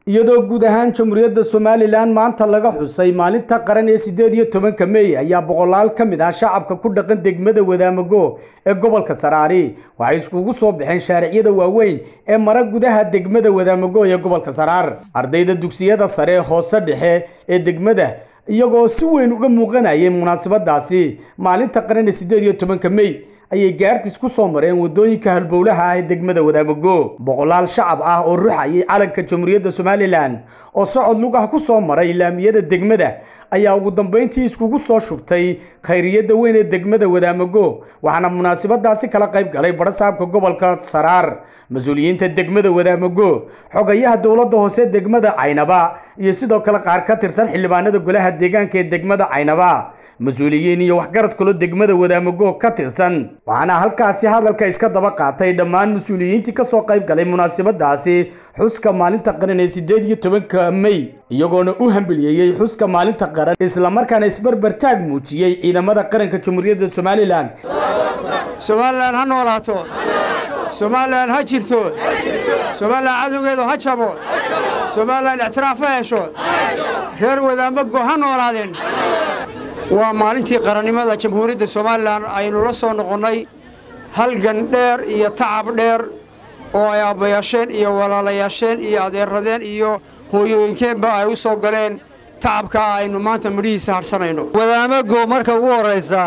iyadoo guud ahaan jamhuuriyadda somalilan maanta laga xusay maalinta qaran ee siddeed iyo tobanka mey ayaa boqolaal ka mid ah shacabka ku dhaqan degmada wadaamago ee gobolka saraari waxay iskugu soo baxeen shaariciyada waaweyn ee mara gudaha degmada wadaamago ee gobolka saraar ardayda dugsiyada sare hoose dhexe ee degmada iyagoo si weyn uga muuqanayay munaasabadaasi maalinta qaran ee siddeed iyo tobanka mey ayay gaartiis ku soo mareen waddooyinka halbowlaha ah ee degmada wadaamago boqolaal shacab ah oo ruxayay calanka jamhuuriyadda somalilan oo socod lug ah ku soo maray laamiyada degmada ayaa ugu dambayntii iskugu soo shubtay khayriyadda weyn ee degmada wadaamago waxaana munaasabadaasi kala qayb galay badhasaabka gobolka saraar mas-uuliyiinta degmada wadaamago xogayaha dowladda hoose degmada caynaba iyo sidoo kale qaar ka tirsan xildhibaanada golaha deegaanka ee degmada caynaba mas-uuliyiin iyo waxgarad kaloo degmada wadaamago ka tirsan waxaana halkaasi hadalka iska daba qaatay dhammaan mas-uuliyiintii ka soo qayb galay munaasabadaasi xuska maalinta qaran ee siddeed iyo tobanka mey iyagoona u hambeliyeeyey xuska maalinta qaran islamarkaana isbarbartaag muujiyey ciidamada qaranka jamhuuriyadda somalilan somalilan ha noolaato somalilan ha jirto somalilan cadowgeedu ha jabo somalilan ictiraaf ha hesho reer wadaamago ha noolaadeen waa maalintii qarannimada jamhuuriyadda somalilan aynu la soo noqonnay halgan dheer iyo tacab dheer oo ay aabbayaasheen iyo walaalayaasheen iyo adeeradeen iyo hooyooyinkeenba ay u soo galeen tacabkaa aynu maanta midhihiisa hadhsanayno wadaamago marka ugu horraysa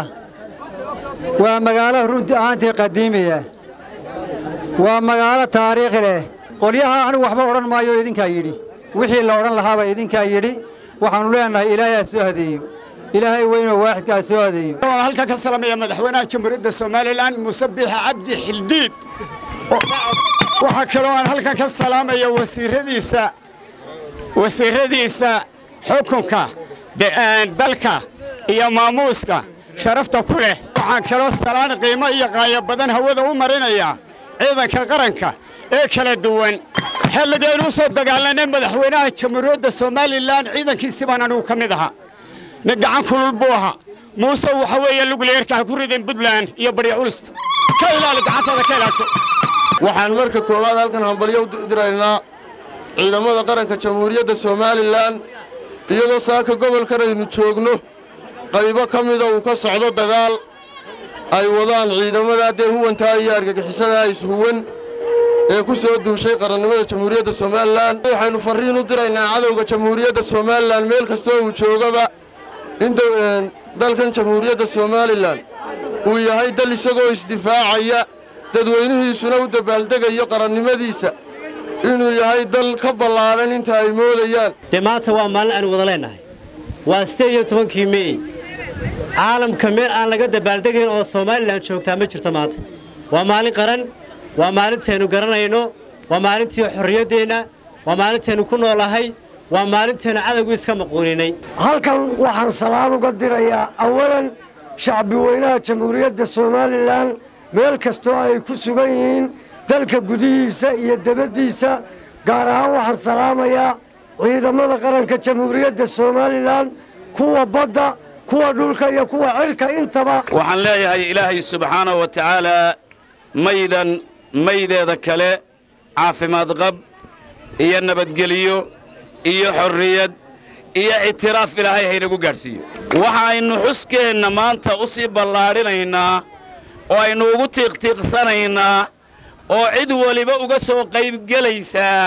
waa magaalo runtii ahaantii qadiimiya waa magaalo taariikhi leh qolyaha anigu waxba odhan maayo idinkaa yidhi wixii la odhan lahaaba idinkaa yidhi waxaannu leenahay ilaahay ha soo hadeeyo ilaahay weynoo waaxidkaa soo hadeeyo waan halkan ka salamaya madaxweynaha jamhuuriyadda somalilan muuse biixa cabdi xildiid waxaa kaloo aan halkan ka salaamaya wasiiradiisa wasiiradiisa xukunka dalka iyo maamuuska sharafta ku leh waxaan kaloo salaan qiimo iyo qaayo badan hawada u marinayaa ciidanka qaranka ee kala duwan xilligaynu u soo dagaalanay madaxweynaha jamhuuriyadda somalilan ciidankiisi baan anigu ka mid ahaa nin gacan kulul buu ahaa muuse waxa weeye lugleerka ha ku ridin buntland iyo barya culista ka ilaali gacantaada ka ilaasho waxaan marka koowaad halkan hambalyo u diraynaa ciidamada qaranka jamhuuriyadda somalilan iyadoo saaka gobolkan aynu joogno qaybo ka mida uu ka socdo dagaal ay wadaan ciidamada dee huwantaa iyo argagixisadaa ishuwan ee ku soo duushay qarannimada jamhuuriyadda somalilan waxaynu farriin u diraynaa cadowga jamhuuriyadda somalilan meel kastoo uu joogaba in dalkan jamhuuriyadda somalilan uu yahay dal isagoo isdifaacaya dadweynihiisuna u dabaaldegayo qarannimadiisa inuu yahay dal ka ballaadhan inta ay moodayaan dee maanta waa maalin aynu wada leennahay waa siddeed iyo tobankii mey caalamka meel aan laga dabaaldegayn oo somalilan joogtaa ma jirto maanta waa maalin qaran waa maalintaynu garanayno waa maalintii xorriyaddeenna waa maalintaynu ku noolahay waa maalintaynu cadowgu iska maquuninay halkan waxaan salaan uga dirayaa awalan shacbi weynaha jamhuuriyadda somalilan meel kastoo ay ku sugan yihiin dalka gudihiisa iyo debaddiisa gaar ahaan waxaan salaamayaa ciidamada qaranka jamhuuriyadda somalilan kuwa badda kuwa dhulka iyo kuwa cirka intaba waxaan leeyahay ilaahay subxaanahu wa tacaalaa maydan maydeeda kale caafimaad qab iyo nabadgeliyo iyo xorriyad iyo ictiraaf ilaahay haynagu gaadhsiiyo waxaynu xuskeenna maanta u sii ballaadhinaynaa oo aynu ugu tiiqtiiqsanaynaa oo cid weliba uga soo qaybgelaysaa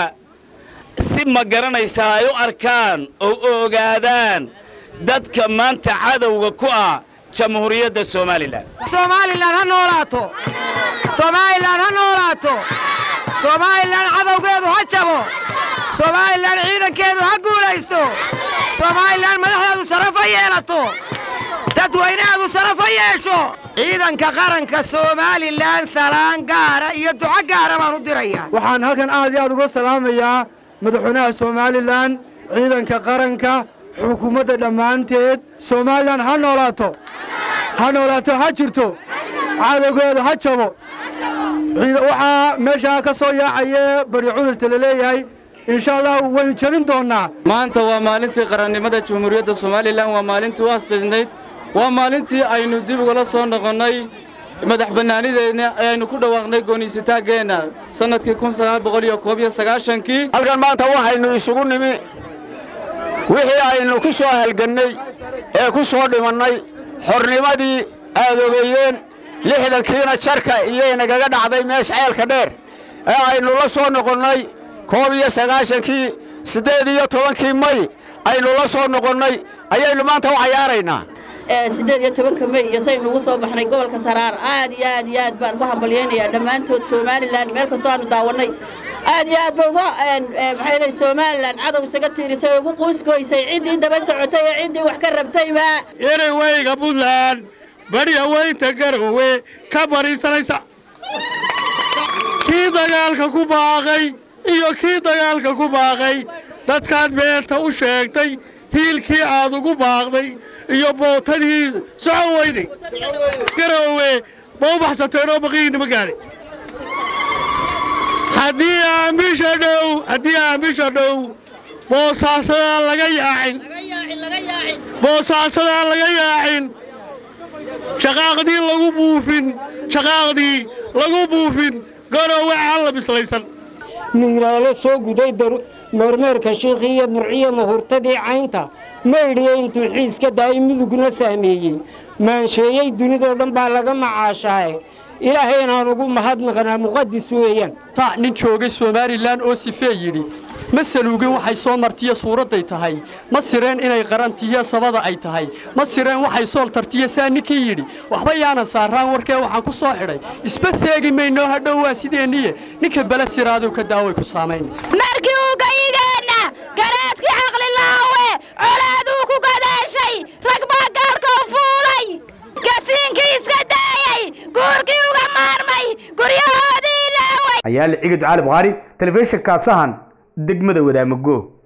si ma garanaysaa ay u arkaan oo u ogaadaan dadka maanta cadowga ku ah jamhuuriyadda somalilan somalilan ha noolaato somalilan ha noolaato somalilan cadowgeedu ha jabo somalilan ciidankeedu ha guulaysto somalilan madaxdeedu sharaf ha yeelato dadweynaheedu sharaf ha yeesho ciidanka qaranka somalilan salaan gaara iyo duco gaara baan u dirayaa waxaan halkan aad iyo aad uga salaamayaa madaxweynaha somalilan ciidanka qaranka xukuumadda dhammaanteed somalilan ha noolaato ha noolaato ha jirto cadowgeedu ha jabo waxaa meeshaa ka soo yaacaya bari culusta la leeyahay insha allah waynu jebin doonnaa maanta waa maalintii qarannimada jamhuuriyadda somalilan waa maalintii u astaysnayd waa maalintii aynu dib ugala soo noqonnay madax bannaanideenna ayaynu ku dhawaaqnay gooniisitaankeenna sannadkii kii halkan maanta waxaynu isugu nimi wixii aynu ku soo halgannay ee ku soo dhimannay xornimadii aad ogeeyeen lixdankiina jarka iyo inagaga dhacday meesha ceelka dheer ee aynu la soo noqonnay koob iyo sagaashankii siddeed iyo tobankii may aynu la soo noqonnay ayaynu maanta u cayaaraynaa siddeed iyo tobanka may iyo saynu ugu soo baxnay gobolka saraar aad iyo aad iyo aad baan ugu hambalyaynayaa dhammaantood somalilan meel kastoo aanu daawannay aad iyo aad bay uga maxay lehay somalilan cadow isaga tiirisay oo ugu quusgoysay ciddii daba socotay ee ciddii wax ka rabtayba inay weyga buntland bari haweynta garowe ka bariisanaysa kii dagaalka ku baaqay iyo kii dagaalka ku baaqay dadkaad beenta u sheegtay hiilkii aad ugu baaqday iyo bootadii socon weyday garowe ma u baxsateenoo baqiyiinna ma gaadhay haddii aan bisha dhow haddii aan bisha dhow boosaasadaan laga yaacin boosaasadaan laga yaacin shaqaaqdii lagu buufin shaqaaqdii lagu buufin garowe aan la bislaysan miiraalo soo guday meermeerka shiikhii iyo murciyo mahurtadii caynta maydhiya intuu xiiska daa'ay midugna saameeyey maansheeyey dunidoo dhan baa laga macaashaaye ilaahay inaan ugu mahadnaqnaa muqadis weeyaan ta nin joogay somalilan oo sifee yidhi ma saluugin waxay soo martiyo suuradday tahay ma sireen inay qarantiyo sabada ay tahay ma sireen waxay sool tartiyo saa ninkii yidhi waxba yaanan saaraan warkee waxaan ku soo xidhay isba seegi maynoo hadhow waa sideenniye ninka bele siraaduu ka daaway ku saamayn markii uu gayigeenna garaadkii caqlilaawe colaaduu ku gadaashay rag baa gaarka u fuulay gasiinkii iska daayay guurkii uga maarmay guryahoodii ilaaway ayaale cigid cali bukhaari telefishinka sahan degmada wadaamago